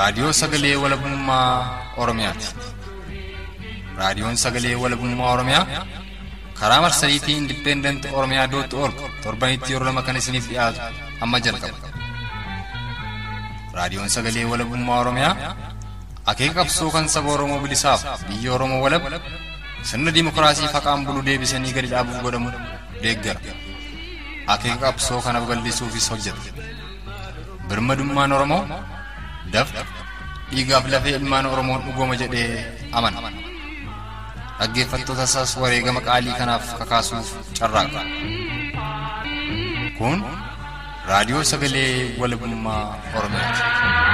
Raadiyoo Sagalee Walabummaa Oromiyaati. Raadiyoon Sagalee Walabummaa Oromiyaa karaa marsariitii Indipendent Oromiyaa dootti org torbanitti yeroo lama kan isiniif dhiyaatu amma jalqaba. Raadiyoon Sagalee Walabummaa Oromiyaa akeeka qabsoo kan saba Oromoo bilisaaf biyya Oromoo walab sirna dimokiraasii faqaan bulu deebisanii gadi dhaabuuf godhamu deeggara. Akeeka qabsoo kana babal'isuufis hojjeta. Birmadummaan Oromoo dafqa dhiigaaf lafee ilmaan Oromoon dhugooma jedhee amana. Dhaggeeffattoota isaas wareegama qaalii kanaaf kakaasuuf carraaqa. Kun raadiyoo sagalee walabummaa Oromiyaati.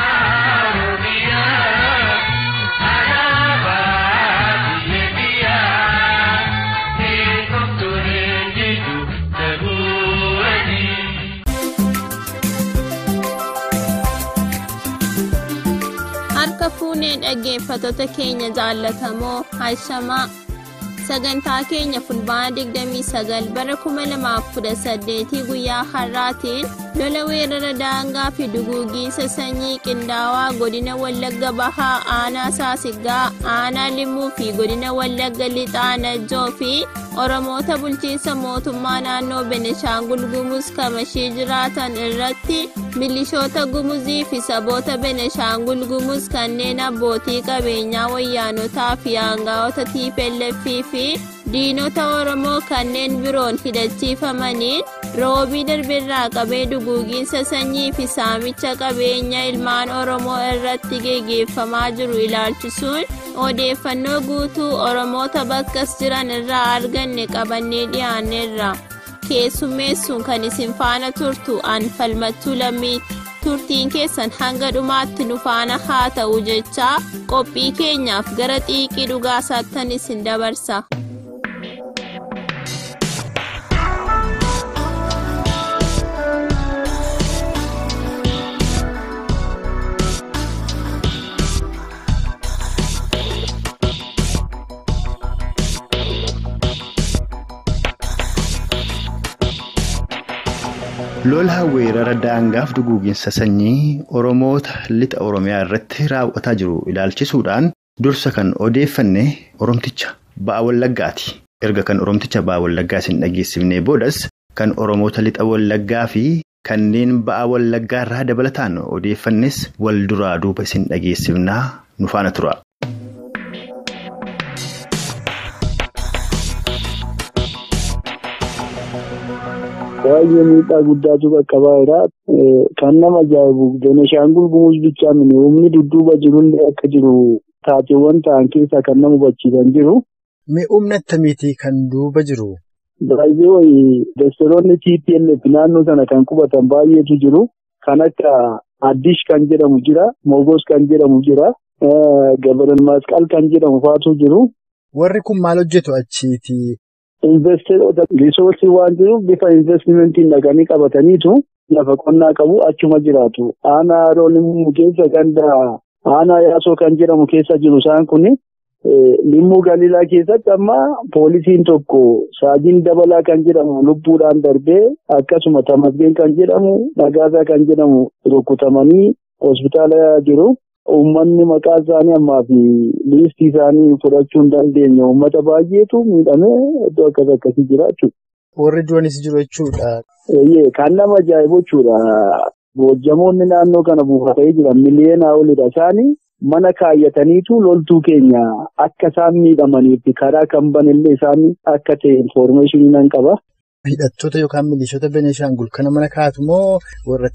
Harka fuunee dhaggeeffattoota keenya jaallatamoo hashamaa sagantaa keenya fulbaana 29 bara 2018 guyyaa har'aatiin lola weerara daangaa fi duguugiinsa sanyii qindaawaa godina wallagga bahaa aanaa saasigaa aanaa limmuu fi godina wallagga lixaa najjoo fi oromoota bulchiinsa mootummaa naannoo beneshaangul gumuz kamashii jiraatan irratti milishoota gumuzii fi saboota beneshaangul gumuz kanneen abbootii qabeenyaa wayyaanotaa fi aangaa'ota tplf fi diinota oromoo kanneen biroon hidhachiifamaniin roobii darbirraa qabee duguugiinsa sanyii fi saamicha qabeenya ilmaan oromoo irratti geggeeffamaa jiru ilaalchisuun odeeffannoo guutuu oromoota bakkas jiran irraa arganne qabannee dhiyaanneerra keessummeessuun kan isin faana turtu an falmattuu lammiiti turtiin keessan hanga dhumaatti nu faana haa ta'u jechaa qophii keenyaaf gara xiiqii dhugaa saattan isin dabarsa. lola weerara daangaaf duguuginsa sanyii oromoota lixa oromiyaa irratti raawwataa jiru ilaalchisuudhaan dursa kan odeeffanne oromticha ba'a wallaggaati erga kan oromticha ba'a wallaggaa isin dhageessifnee boodas kan oromoota lixa wallaggaa fi kanneen ba'a wallaggaa irraa dabalataan odeeffannes wal duraa duuba isin dhageessifnaa nu faana tura. baay'ee miidhaa guddaatu qaqqabaa jira. Kan nama ajaa'ibu Beneshaangul Gumuz bichaa mini humni dudduuba jirullee akka jiru taateewwan ta'an keessaa kan nama hubachiisan jiru. Mee humna akkamiitii kan duuba jiru? Baay'ee wayii dastoroonni TPLF naannoo sana kan qubatan baay'eetu jiru. Kan akka Addish kan jedhamu jira. Mogos kan jedhamu jira. Gabaran Masqal kan jedhamu faatu jiru. Warri kun maal hojjetu achiiti? Investeerota risoorsii waan jiruuf bifa investimentiin dhaqanii qabataniitu lafa qonnaa qabu achuma jiraatu. Aanaa Haroon keessa ganda aanaa yaasoo kan jedhamu keessa jiru isaan kun limmuu galilaa keessatti amma poolisiin tokko saajiin dabalaa kan jedhamu lubbuudhaan darbee akkasuma tamasgeen kan jedhamu nagaasaa kan jedhamu rukutamanii hospitaala jiru. Uummanni maqaa isaanii ammaa fi liistii isaanii fudhachuu hin dandeenye uummata baay'eetu miidhamee iddoo akkas akkasii jira jechuudha. Warri duranis jiru jechuudha. Kan nama ajaa'ibu jechuudha. Bojjamoonni naannoo kana buufatanii jiran miliyoonaa olidha. Isaanii mana kaayyataniitu loltuu keenya akka isaan miidhamaniif karaa kan banillee isaanii akka ta'e infoormeeshinii nan qaba. Hidhattoota yookaan milishoota Beneshaangul kana mana kaa'atu moo warra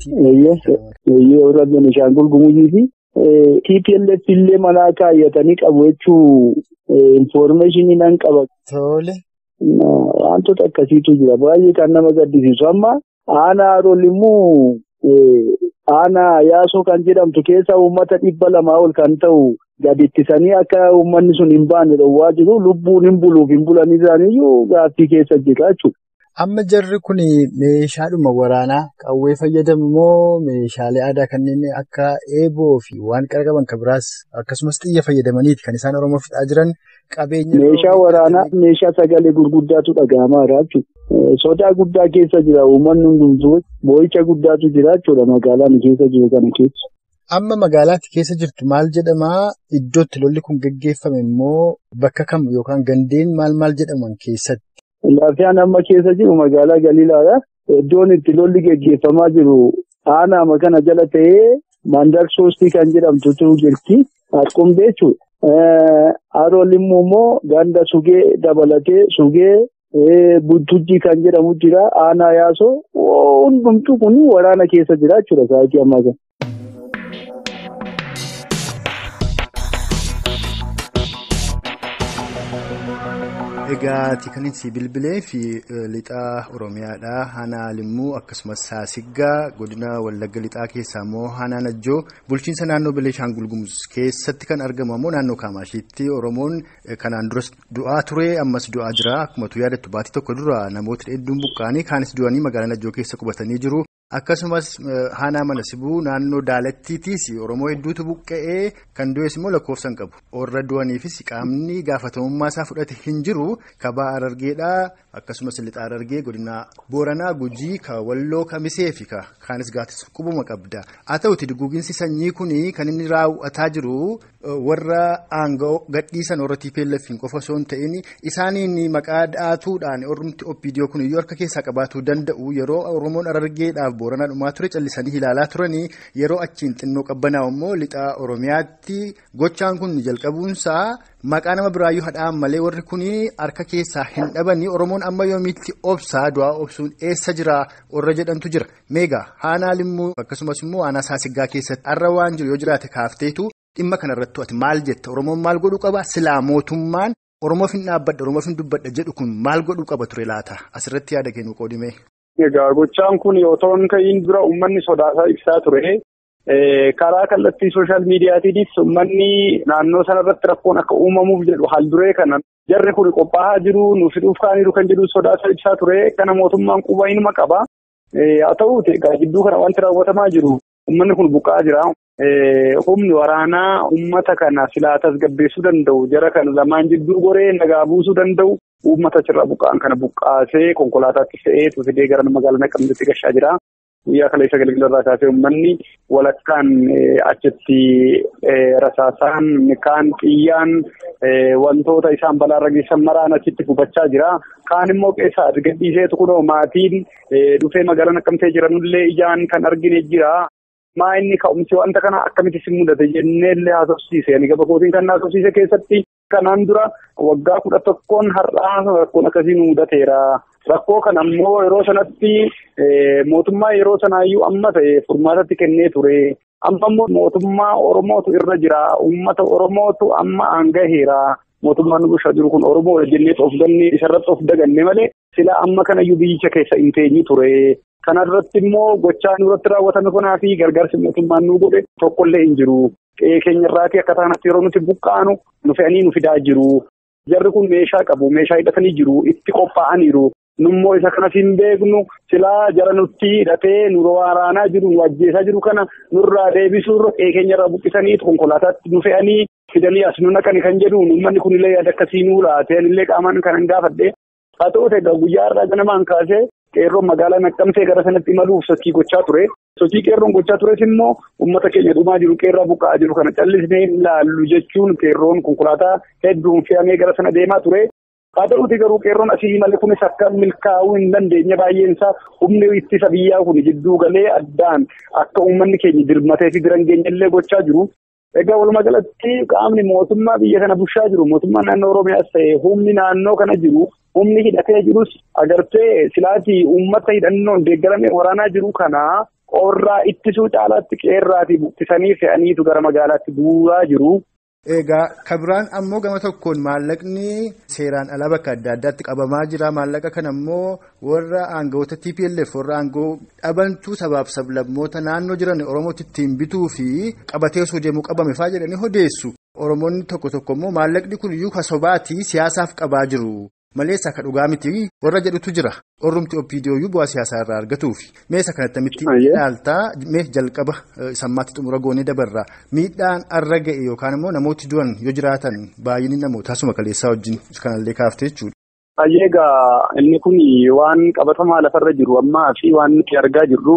warra Beneshaangul Gumuzii fi TPLF illee manaa kaayyatanii qabu jechuu infoormeeshinii nan qaba. Tole. Wantoota akkasiitu jira. Baay'ee kan nama gaddisiisu. Amma aanaa haroon immoo aanaa yaasoo kan jedhamtu keessa uummata dhibba lamaa ol kan ta'u gadi ittisanii akka uummanni sun hin baane dhowwaa jiru. Lubbuun hin buluuf hin bulan isaaniiyyuu gaaffii keessa jira jechuudha. Amma jarri kun meeshaadhuma waraanaa qawwee fayyadamu moo meeshaalee aadaa kanneen akka eeboo fi waan qara qaban kan biraas akkasumas xiyya fayyadamaniiti kan isaan Oromoo fixaa jiran qabeenya. Meeshaa waraanaa meeshaa sagalee gurguddaatu dhaga'amaa jira jechuudha. Sodaa guddaa keessa jira uummanni hundumtuu boo'icha guddaatu jira jechuudha magaalaan keessa jiru kana keessa. Amma magaalaatti keessa jirtu maal jedhamaa? Iddootti lolli kun gaggeeffame immoo bakka kam yookaan gandeen maal maal jedhaman keessatti? Lafiyaan amma keessa jiru magaalaa Galiilaadha. Iddoon itti lolli gaggeeffamaa jiru aanaa kana jala ta'ee mandar soostii kan jedhamtutu jirti. Harqumbee jechuudha. Haroo Limmuu immoo ganda sugee dabalatee sugee Buttujjii kan jedhamu jira. Aanaa yaasoo hundumtuu kun waraana keessa jira jechuudha sa'aatii ammaa kana. Egaa kan itti bilbilee fi lixaa Oromiyaadha. Aanaa Limmuu akkasumas Saasiggaa godina Wallagga lixaa keessaa immoo Aanaa Najjoo bulchiinsa naannoo Bilishaangul Gumuz keessatti kan argamu ammoo naannoo Kaamashiitti Oromoon kanaan duras du'aa ture ammas du'aa jira. Akkuma tu yaadattu baatii tokko dura namoota hedduun buqqa'anii kaanis du'anii magaalaa Najjoo keessa qubatanii jiru. Akkasumas Aanaa mana sibuu naannoo Daalattiitiis Oromoo hedduutu buqqa'ee kan du'es immoo lakkoofsa hin qabu. Warra du'aniifis qaamni gaafatamummaa isaa fudhate hin jiru. Kabaa Arargeedhaa akkasumas Lixaa Arargee godina Booranaa Gujii ka Walloo Kamisee fi kaanis gaatis qubuma qabda. Haa ta'uti duguuginsi sanyii kuni kan inni raawwataa jiru warra aangoo gadhiisan warra TPLF qofa osoo hin ta'in isaaniin maqaa dhaatuudhaan oromti OPDO kun iyyuu harka keessaa qabaatuu danda'u yeroo Oromoon Arargeedhaaf Booranaa dhumaa ture callisanii ilaalaa turanii yeroo achiin xinnoo qabbanaa'u immoo Lixaa Oromiyaatti gochaan kun jalqabuunsaa maqaa nama biraayyuu hadhaan malee warri kun harka keessaa hin dhabanii Oromoon amma yoomiitti obsaa du'aa obsuun eessa jira warra jedhantu jira meegaa aanaa limmuu akkasumas immoo aanaa saasiggaa keessatti har'a waan jiru yoo jiraate kaafteetu dhimma kanarratti ati maal jetta Oromoon maal godhuu qaba silaa mootummaan Oromoof hin dhaabbadha Oromoof hin dubbadha jedhu kun maal godhuu qaba ture laata asirratti yaada kennu qoodime. Egaa gochaan kun otoo hin ka'iin dura uummanni sodaasaa ibsaa ture. Karaa kallattii sooshaal miidiyaatiinis uummanni naannoo sanarratti rakkoon akka uumamuuf jedhu haalduree kana jarri kun qophaa'aa jiru nuuf hidhuuf kaaniiru kan jedhu sodaasaa ibsaa ture. Kana mootummaan quba inuma qaba. Haa ta'uuti egaa gidduu kana wanti raawwatamaa jiru uummanni kun buqqa'aa jira. Humni waraanaa uummata kana silaa tasgabbeessuu danda'u jara kana lamaan jidduu goree nagaa buusuu danda'u uummata achirraa buqqa'an kana buqqaasee konkolaataatti fe'ee fidee gara magaalaa Naqqamteetti gashaa jira. Guyyaa kaleessa galgalarraa kaasee uummanni walakkaan achitti rasaasaan kaan xiyyaan wantoota isaan balaarra geessan maraan achitti gubachaa jira. Kaan immoo keessaa gadhiiseetu kunoo maatiin dhufee magaalaa Naqqamtee jiranullee ijaan kan argine jira. Maa inni ka'umsi wanta kana akkamitti si mudate jenneellee haasofsiise. Ani gaba kootiin kan haasofsiise keessatti kanaan dura waggaa kudha tokkoon har'aa rakkoon akkasii nu mudateera. Rakkoo kana ammoo yeroo sanatti mootummaa yeroo sanaayyuu amma ta'e furmaatatti kennee ture. Amma immoo mootummaa Oromootu irra jira. Uummata Oromootu amma aangaheera. Mootummaan nu bulchaa jiru kun Oromoodha jennee of ganne isarratti of daganne malee sila amma kanayyuu biyyicha keessa hin teenye ture. Kanarratti immoo gochaa nurratti raawwatame kanaa fi gargaarsi mootummaan nu godhe tokkollee hin jiru. Qe'ee keenyarraatii akka taanatti yeroo nuti buqqaanu nu fe'anii nu fidaa jiru. Jarri kun meeshaa qabu. Meeshaa hidhatanii jiru. Itti qophaa'aniiru. Nummoo isa kanas hin beeknu silaa jara nutti hidhatee nu waraanaa jiru nu ajjeesaa jiru kana nurraa deebisuurra qe'ee keenyarraa buqqisanii konkolaataatti nu fe'anii fidanii as nu naqani kan jedhu uummanni kunillee yaada akkasii nuu laatee anillee qaamaan kan hin gaafadhe. Haa ta'uuti egaa guyyaa irraa ganamaan kaasee qeerroon magaalaa naqqamtee gara sanatti imaluuf sochii gochaa ture. Sochii qeerroon gochaa tures immoo uummata keenya dhumaa jiru qeerraa buqqa'aa jiru kana callisnee ilaallu jechuun qeerroon konkolaataa hedduun fe'amee gara sana deemaa ture. Haa ta'uuti garuu qeerroon asii malee kunis akka milkaa'uu hin dandeenye baay'een isaa humni ittisa biyyaa kun jidduu galee addaan akka uummanni keenya dirmatee fi bira hin geenyellee gochaa jiru. Egaa walumaa galatti qaamni mootummaa biyya kana bulchaa jiru mootummaan naannoo Oromiyaas ta'e humni naannoo kana jiru humni hidhatee jirus agartee silaatii uummata hidhannoon deeggarame waraanaa jiru kana qorraa ittisuu caalaatti qeerraatii buqqisanii fe'aniitu gara magaalaatti buuraa jiru. Egaa kabiraan ammoo gama tokkoon maallaqni seeraan ala bakka adda addaatti qabamaa jira. Maallaqa kana ammoo warra aangawoota TPLF warra aangoo dhabantuu sabaaf sablammoota naannoo jiran Oromootti ittiin bituu fi qabatee osoo deemuu qabame fa'aa jedhanii odeessu. Oromoonni tokko tokko immoo maallaqni kun iyyuu kasobaatii siyaasaaf qabaa jiru. Maleessa akka dhugaa miti warra jedhutu jira. Orrumti OPDO bu'aa siyaasaa irraa argatuufi. Meeshaa kanatti mitti ilaaltaa mee jalqaba sammaatti xumura goonee dabarraa miidhaan arra ga'e yookaan immoo namooti du'an yoo jiraatan baay'inni namoota asuma kaleessaa wajjin kanallee kaaftee jechuudha. Egaa inni kun waan qabatamaa lafarra jiru ammaa fi waan nuti argaa jirru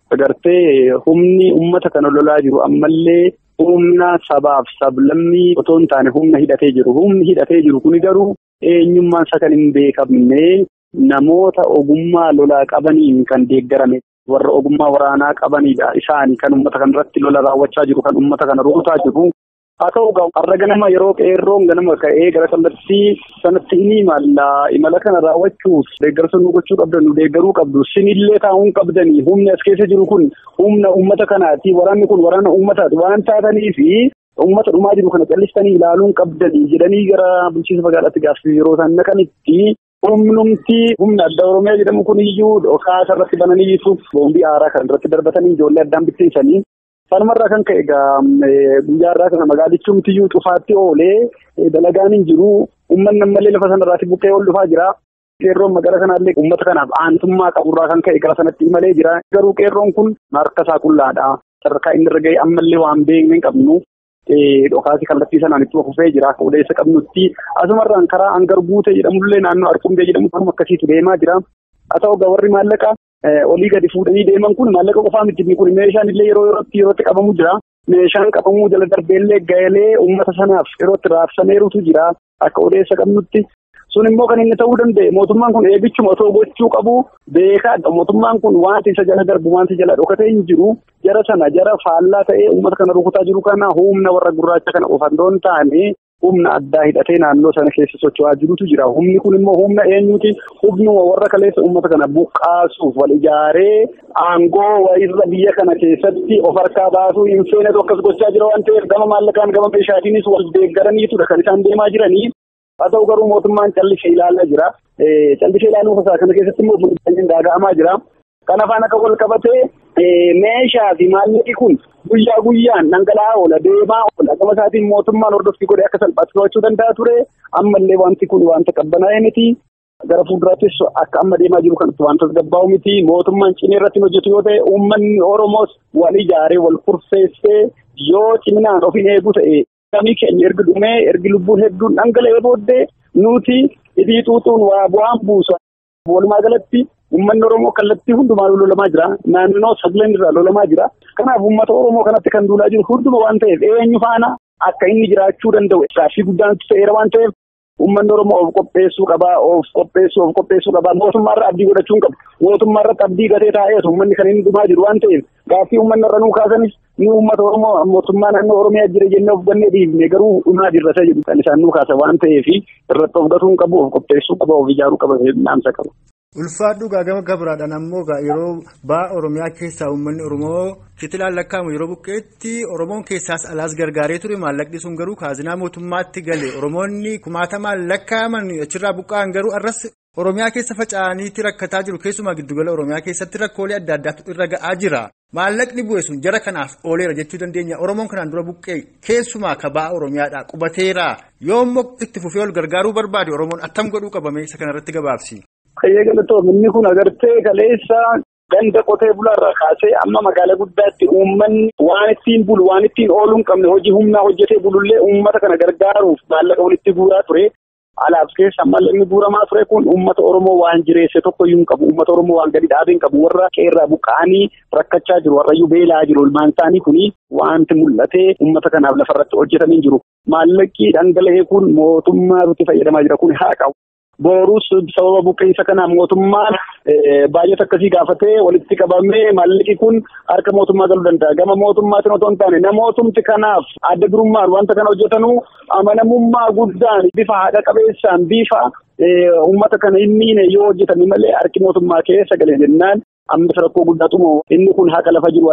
agartee humni uummata kana lolaa jiru ammallee humna sabaaf sablammii otoo hin taane humna hidhatee jiru. Humni hidhatee jiru kuni garuu eenyummaan isa kan hin beekamne namoota ogummaa lolaa qabaniin kan deeggarame. warra ogummaa waraanaa qabanidha. Isaanii kan uummata kana irratti lola raawwachaa jiru, kan uummata kana rukutaa jiru. Haa ta'u har'a ganama yeroo qeerroon ganama ka'ee gara kallattii sanatti ni imala. Imala kana raawwachuuf deeggarsa nu gochuu qabdan, nu deeggaruu qabdu. Sinillee taa'uun qabdanii humni as keessa jiru kun humna uummata kanaati. Waraanni kun waraana uummataati waan taataniif uummata dhumaa jiru kana callistanii ilaaluun qabdanii jedhanii gara bulchiinsa magaalaatti gaafsii yeroo isaan naqanitti Humnumti humna adda Oromiyaa jedhamu kun iyyuu dhokaasa irratti bananii ibsuuf boombii aaraa kan irratti darbatanii ijoollee addaan bittinsanii. Sanumarraa kan ka'e egaa guyyaa irraa kana magaalichumti iyyuu cufaatti oolee dalagaan hin jiru. Uummanni ammallee lafa sanarraatti buqqee ol dhufaa jira. Qeerroon magaalaa kanaallee uummata kanaaf aantummaa qaburraa kan ka'e gara sanatti imalee jira. Garuu qeerroon kun harka isaa qullaadha. Sadarkaa inni irra ga'e ammallee waan beekne hin qabnu. Dhokaasi kallattii sanaan itti fufee jira. Akka odeessa qabnutti asumarraan karaa hangar guute jedhamullee naannoo Arqumbee jedhamu kanuma akkasiitu deemaa jira. Haa ta'u warri maallaqa olii gadi fuudhanii deeman kun maallaqa qofaa miti kun meeshaan illee yeroo yerootti yerootti qabamu jira. Meeshaan qabamuu jala darbeellee gaheelee uummata sanaaf yerootti raabsameerutu jira. Akka odeessa qabnutti. Sun immoo kan inni ta'uu danda'e mootummaan kun eebichuma otoo gochuu qabu beekaadha. Mootummaan kun wanti isa jala darbu wanti jala dhokatee hin jiru. Jara sana jara faallaa ta'ee uummata kana rukutaa jiru kana humna warra gurraacha kana ofandoo hin taane humna addaa hidhatee naannoo sana keessa socho'aa jirutu jira. Humni kun immoo humna eenyuti? Humnuma warra kaleessa uummata kana buqqaasuuf wal ijaaree aangoo wayirra biyya kana keessatti of harkaa baasuu hin feenetu akkas gochaa jira waan ta'eef gama maallaqaan gama meeshaatiinis wal deeggaraniitudha kan isaan deemaa jiranii. Haa ta'u garuu mootummaan callisee ilaalaa jira. Callisee ilaaluu isaa kana keessatti immoo fuudhanii gaaga'amaa jira. Kana afaan akka wal qabatee meeshaa fi maallaqi kun guyyaa guyyaan dhangala'aa oola deemaa oola. Gama isaatiin mootummaan hordoffii godhee akka salphaatti to'achuu danda'a ture. Ammallee wanti kun wanta qabbanaa'ee miti. Gara fuulduraattis akka amma deemaa jiru kanatti wanta gabbaa'u miti. Mootummaan cimee irratti hojjetu yoo ta'e uummanni Oromoos wal ijaaree wal kurfeessee yoo ciminaan of hin eegu ta'e. Namni keenya ergi dhumee ergi lubbuun hedduun dhangala'ee booddee nuti hidhii xuuxuun waa bu'aan buusa. Walumaa galatti uummanni Oromoo kallattii hundumaan lolamaa jira. Naannoo sagaleen irraa lolamaa jira. Kanaaf uummata Oromoo kanatti kan duulaa jiru hunduma waan ta'eef eenyu faana akka inni jiraachuu danda'u gaaffii guddaan ta'eera waan ta'eef uummanni Oromoo of qopheessuu qabaa of qopheessuu of qopheessuu qabaa mootummaarra abdii godhachuu hin qabu. Mootummaarratti abdii gatee taa'ees uummanni kan inni dhumaa jiru waan ta'eef gaaffii uummanni irra nuu kaasanis ni uummata Oromoo mootummaa naannoo Oromiyaa jira jennee of gannee dhiifne garuu dhumaa jirra jedhu kan isaan nuu kaasa waan ta'eef irratti of gatuu hin qabu of qopheessuu qaba of ijaaruu qaba naamsa qaba. Ulfaadhu gama gabiraadhaan ammoo yeroo ba'a Oromiyaa keessaa uummanni Oromoo kitilaan lakkaa'amu yeroo buqqeetti Oromoon keessaas alaas gargaaree ture maallaqni sun garuu kaazinaa mootummaatti gale Oromoonni kumaatamaan lakkaa'aman achirraa buqqa'an garuu arras Oromiyaa keessa faca'aniitti rakkataa jiru keessumaa giddugala Oromiyaa keessatti rakkoolee adda addaatu irra ga'aa jira. Maallaqni bu'e sun jara kanaaf ooleera jechuu dandeenya. Oromoon kanaan dura buqqee keessumaa ka ba'a Oromiyaadhaa qubateera. Yoo immoo itti fufee ol gargaaruu barbaade Oromoon attam godhuu qabame isa kanarratti gabaabsi. Qayyee galatoom inni kun agartee kaleessa ganda qotee bulaarraa kaasee amma magaalaa guddaatti uummanni waan ittiin bulu waan ittiin ooluu hin qabne hojii humnaa hojjetee bulullee uummata kana gargaaruuf maallaqa walitti guuraa ture. Alaaf keessa maallaqni guuramaa ture kun uummata Oromoo waan jireesse tokkoyyuu hin qabu. Uummata Oromoo waan gadi dhaabee hin qabu. Warra qeerraa buqqa'anii rakkachaa jiru. Warrayyuu beelaa jiru. Ilmaan isaanii kuni wanti mul'atee uummata kanaaf lafarratti hojjetamee jiru. Maallaqi dhangala'ee kun mootummaatu fayyadamaa jira. Kun haa qabu. Boorus sababa buqqeensa kanaa mootummaan baay'ata akkasii gaafatee walitti qabamee maallaqi kun harka mootummaa galuu danda'a. Gama mootummaatiin otoo hin taane namootumti kanaaf adda durummaan wanta kana hojjetanuu amanamummaa guddaan bifa haadha qabeessaan bifa uummata kana inni yoo hojjetame malee harki mootummaa keessa galee jennaan ammas rakkoo guddaatu inni kun haqa lafa jiru.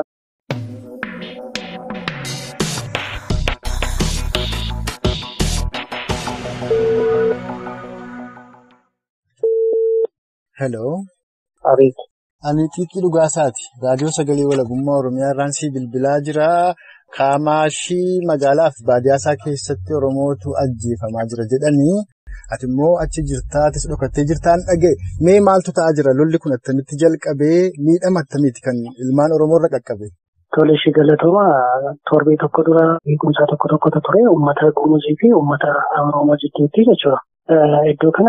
Hello. Ariif. Ani Xiiqii Dhugaasaati. Raadiyoo Sagalee Walabummaa Oromiyaa irraan si bilbilaa jira. Kaamaashii magaalaa fi baadiyyaa keessatti Oromootu ajjeefamaa jira jedhanii. Ati immoo achi jirtaa atis dhokattee jirtaan dhaga'e. Mee maaltu ta'aa jira? Lolli kun attamitti jalqabee miidhama attamiiti kan ilmaan Oromoo irra qaqqabe? Tole ishee galatooma torbee tokko dura beekumsaa tokko tokkotu ture uummata Gumuzii fi uummata Oromoo jidduutti jechuudha. Iddoo kana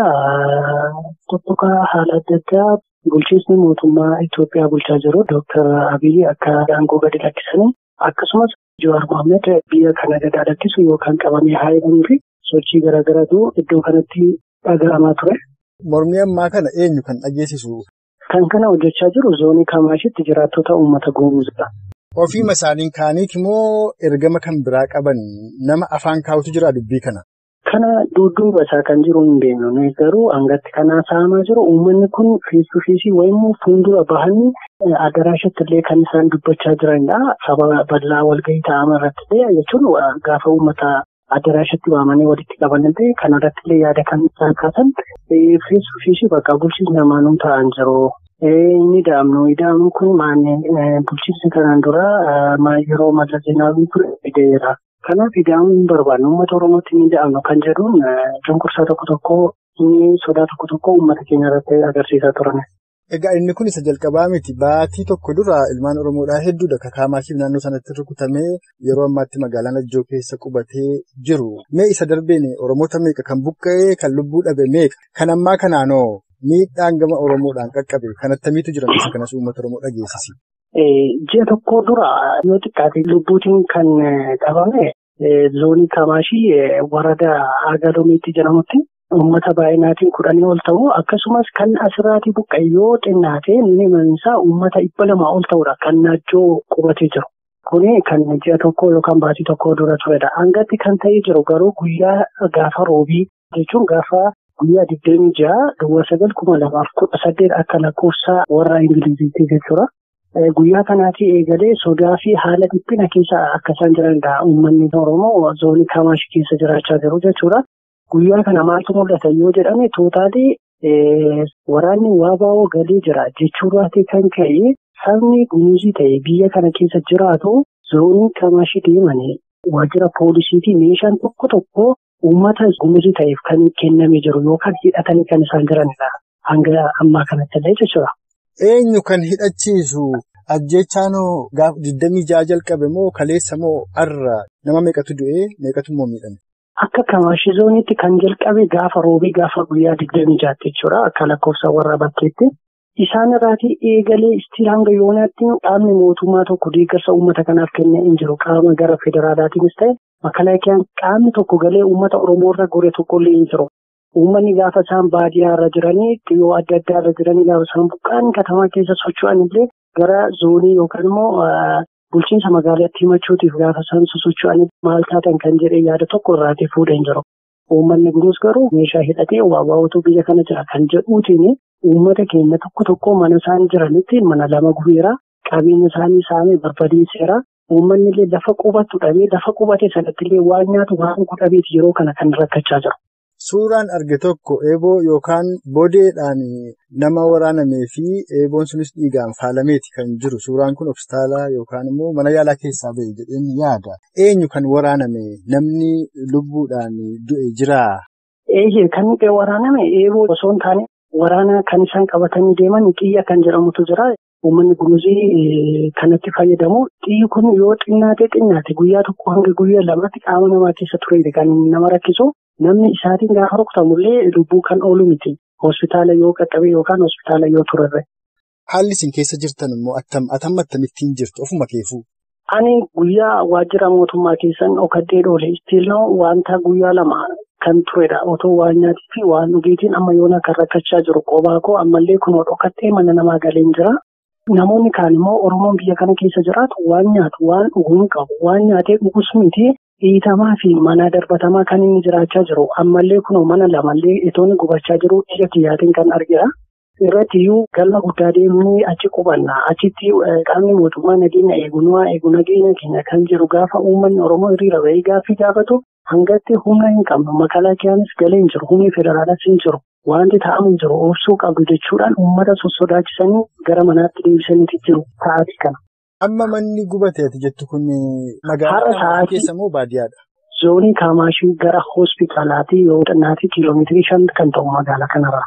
tokkoka haala adda addaa bulchiinsi mootummaa Itoophiyaa bulchaa jiru Dooktar Abiyyi akka aangoo gadi lakkisanii akkasumas Jawaar Mohaammed biyya kana gadi lakkisu yookaan qabamee haa jedhamuu fi sochii garaagaraatu iddoo kanatti dhaga'amaa ture. Mormii ammaa kana eenyu kan dhageessisu? Kan kana hojjechaa jiru zoonii Kamaashitti jiraattota uummata Gumuuzidha. Ofiima isaaniin kaaniiti moo ergama kan biraa qaban nama afaan kaa'utu jira dubbii kana? Kana dudduuba isaa kan jiru hin beeknu nuyi garuu hangatti kanaa saamaa jiru uummanni kun fiisuu fiisii wayimmoo fuuldura bahanii adaraashatti illee kan isaan dubbachaa jiranidha. Saba bal'aa walgahii taa'ama irratti illee jechuun gaafa uummata adaraashatti waamanii walitti qaban illee kan irratti illee yaada kan isaan kaasan fiisuu fiisii bakka bulchiinsi lamaanuu ta'an jiru. Inni da'amnu da'amnu kun maanneen bulchiinsi kanaan dura yeroo malla zeenaawii ture fideera. Kanaaf ida'amuu hin barbaanne uummata Oromootti ni da'amnu kan jedhuun cunqursaa tokko tokko inni sodaa tokko tokko uummata keenya irratti agarsiisaa turan. Egaa inni kun isa jalqabaa miti. Baatii tokko dura ilmaan Oromoodhaa hedduudha. Kakaamaashiif naannoo sanatti rukutamee yeroo ammaatti magaalaa Najjoo keessa qubatee jiru. Mee isa darbeen Oromoota meeqa kan buqqa'ee kan lubbuu dhabe meeqa? Kan ammaa kanaanoo miidhaan gama Oromoodhaan qaqqabe kan attamiitu jiran isa kanas uummata Oromoo dhageessisi. Ji'a tokko dura yoo xiqqaate lubbuutiin kan qabame zoonii Kamaashii warada Agalomiitti jedhamutti uummata baay'inaatiin kudhanii ol ta'u akkasumas kan asirraatii buqqa'e yoo xinnaate minimum isaa uummata dhibba lamaa ol ta'udha kan Najjoo qubatee jiru. Kuni kan ji'a tokko yookaan baatii tokko dura turedha. Hangatti kan ta'ee jiru garuu guyyaa gaafa roobii jechuun gaafa guyyaa digdamii ja'a duwwaa sagal kuma lamaaf kudha saddeet akka lakkoofsa warra Ingiliziitti jechuudha. Guyyaa kanaatti eegalee sodaa fi haala dhiphina keessa akka isaan jiranidha. Uummanni Oromoo zoonii Kamaashi keessa jiraachaa jiru jechuudha. Guyyaa kana maaltu mul'ata yoo jedhame tootaalii waraanni waabaa'oo galee jira jechuudhaatii kan ka'e sabni gumuuzii ta'e biyya kana keessa jiraatu zoonii Kamaashii deemanii waajjira poolisiitii meeshaan tokko tokko uummata gumuuzii ta'eef kan kennamee jiru yookaan hidhatanii kan isaan jiranidha. Hanga ammaa kanatti illee jechuudha. Eenyu kan hidhachiisu ajjechaanoo gaafa digdamii ja'a jalqabe moo kaleessa moo har'a nama meeqatu du'ee meeqatu immoo miidhame? Akka Kamaashii zooniitti kan jalqabe gaafa roobii gaafa guyyaa digdamii ja'aatti jechuudha. Akka lakkoofsa warra bakkeetti. Isaan irraatii eegalee istiin hanga yoonaatti qaamni mootummaa tokko deeggarsa uummata kanaaf kennee hin jiru. Qaama gara federaalaatiinis ta'e makalaakiyaan qaamni tokko galee uummata Oromoo irra gore tokkollee hin jiru. Uummanni gaafa isaan baadiyyaa irra jiranii dhiyoo adda addaa irra jiranii gaafa isaan buqqaan katamaa keessa socho'an illee gara zoonii yookaan immoo bulchiinsa magaalaatti himachuutiif gaafa isaan sosocho'an maal taatan kan jedhee yaada tokko irraatii fuudhee hin jiru. Uummanni guruus garuu meeshaa hidhatee waawwaatu biyya kana jira kan jedhuutiin uummata keenya tokko tokko mana isaan jiranitti mana lama gubeera qabeenya isaanii saamee barbadeesseera. Uummanni illee lafa qubatu dhabee lafa qubate sanatti illee waan nyaatu waan godhabeeti yeroo kana kan rakkachaa jiru. Suuraan arge tokko eeboo yookaan bodeedhaan nama waraanamee fi eeboon sunis dhiigaan faalameeti kan jiru. Suuraan kun hospitaalaa yookaan immoo mana yaalaa keessaa ba'e jedheen yaada. Eenyu kan waraaname namni lubbuudhaan du'e jiraa? Eeyyee kan waraaname eeboo osoo hin taane waraana kan isaan qabatanii deeman xiyya kan jedhamutu jira. Uummanni gumuzii kanatti fayyadamu. Xiyyi kun yoo xinnaate xinnaate guyyaa tokko hanga guyyaa lamatti qaama namaa keessa ture kan nama rakkisu. Namni isaatiin gaafa rukutamullee lubbuu kan oolu miti. Hospitaala yoo qaqqabe yookaan hospitaala yoo turarre. Haalli isin keessa jirtan immoo attam attamittiin jirtu ofuma keefuu? Ani guyyaa waajjira mootummaa keessan dhokadhee dhoole istiilnoo wanta guyyaa lama kan turedha. Otoo waan nyaatii fi waan dhugiitiin amma yoona kan rakkachaa jiru qophaa koo ammallee kunoo dhokadhee mana namaa galeen jira. Namoonni kaan immoo Oromoon biyya kana keessa jiraatu waan nyaatu waan dhuguu qabu waan nyaatee dhugus miti. Dhiitamaa fi mana darbatamaa kan inni jiraachaa jiru ammallee kunoo mana lamallee itoonni gubachaa jiru ija kiyyaatiin kan argina. Irratti iyyuu galma guddaa deemnee achi qubanna. Achitti qaamni mootummaa nageenya eegunaa eegu nageenya keenya kan jiru gaafa uummanni Oromoo hiriira bahee gaaffii gaafatu hangatti humna hin qabnu. Makalaakiyaanis galee hin jiru. Humni federaalas hin jiru. Wanti ta'amu hin jiru. Obsuu qabdu jechuudhaan uummata sossodaachisanii gara manaatti deebisaniiti jiru. Ta'aati kana. Amma manni gubateeti jettu kun magaalaa keessa moo baadiyyaadha? Zoonii Kaamaashii gara hospitaalaatti yoo xinnaatti kiiloomeetirii shan kan ta'u magaalaa kanarraa.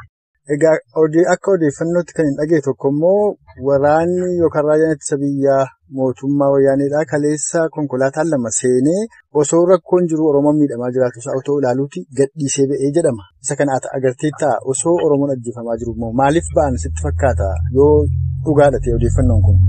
Egaa akka odeeffannootti kan hin dhagee tokko immoo waraanni yookaan raayyaan ittisa biyyaa mootummaa wayyaaneedhaa kaleessa konkolaataan lama seenee osoo rakkoon jiru Oromoon miidhamaa jiraatu isaa otoo ilaaluuti gadhiisee ba'ee jedhama. Isa kana agartee ta'a osoo Oromoon ajjeefamaa jiru immoo maaliif ba'an sitti fakkaata yoo dhugaadha ta'e odeeffannoon kun?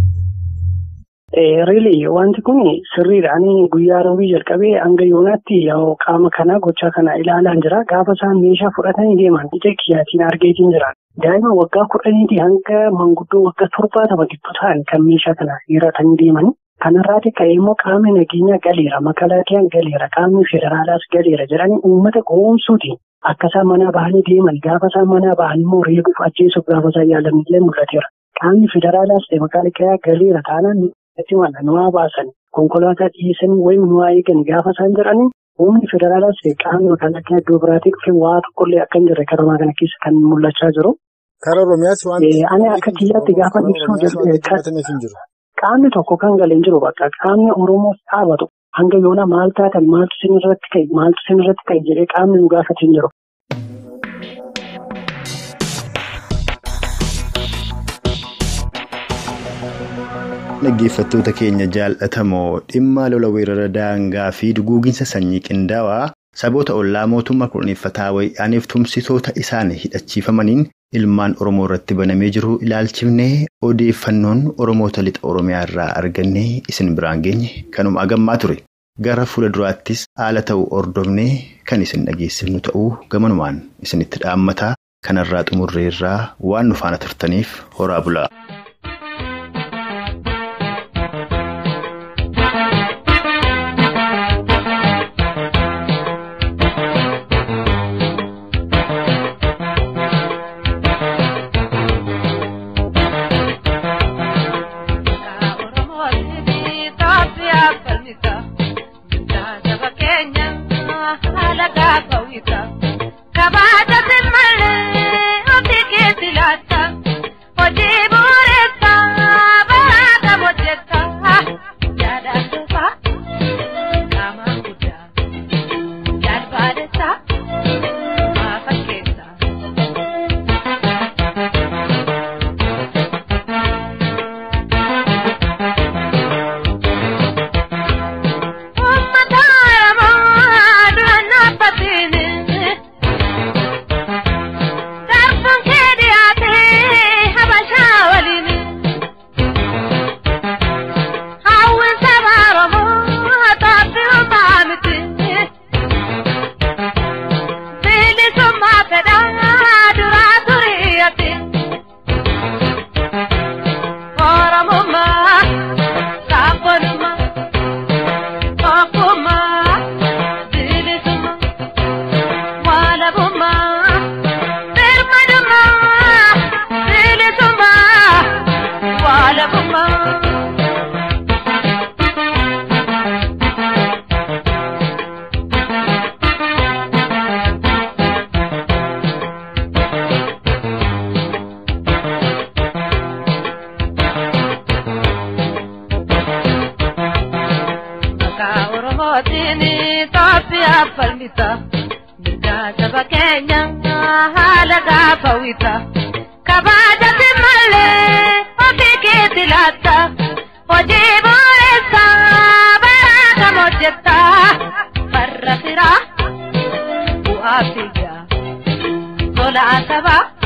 Riili wanti kun sirriidha. Ani guyyaa roobii jalqabee hanga yoonaatti qaama kana gochaa kana ilaalaan jira. Gaafa isaan meeshaa fudhatanii deeman ija kiyyaatiin argeetiin jira. Daa'ima waggaa kudhaniitii hanga manguddoo waggaa torbaatama gidduu ta'an kan meeshaa kana hiratanii deeman. Kanarraati ka'ee immoo qaamni nageenyaa galeera. Makalaakiyaan galeera. Qaamni federaalaas galeera jedhanii uummata goomsuutiin akka isaan manaa bahanii deeman gaafa isaan manaa bahanii immoo reebuuf ajjeesuuf gaafa isaan yaalanillee mul'ateera. Qaamni federaalaas ta'e makaalakiyaa galeera taanaan itti mala nuwaa baasan konkolaataa dhiyeessanii wayim nuwaa eegan gaafa isaan jedhanii humni federaalaas qaamni makaalakiyaa iddoo biraatii dhufe waa tokkollee akka hin jirre karamaa kana keessa kan mul'achaa jiru. Karaa Oromiyaas waan Ani akka kiyyaatti gaafa ibsuu qaamni tokko kan galee hin jiru bakka qaamni Oromoof dhaabatu hanga yoona maal taatan maaltu sin irratti ka'e maaltu sin irratti ka'e jedhee qaamni nu gaafate hin jiru. Dhaggeeffattoota keenya jaalatamoo dhimma lola weerara daangaa fi duguuginsa sanyii qindaawaa saboota ollaa mootummaa kurneeffataa wayyaaniif tumsitoota isaan hidhachiifamaniin ilmaan Oromoo irratti banamee jiru ilaalchifnee odeeffannoon Oromoota lixa Oromiyaa irraa argannee isin biraan geenye kanuma agammaa ture. Gara fuula duraattis haala ta'uu ordofnee kan isin dhageessifnu ta'uu gamanumaan isinitti dhaammataa kanarraa xumurreerraa waan nu faana turtaniif horaa bulaa. Kabaajati malee ofii keetti laata hojii bu'eessaa baraa kam hojjetta farra firaa bu'aa biyyaa tola asabaa.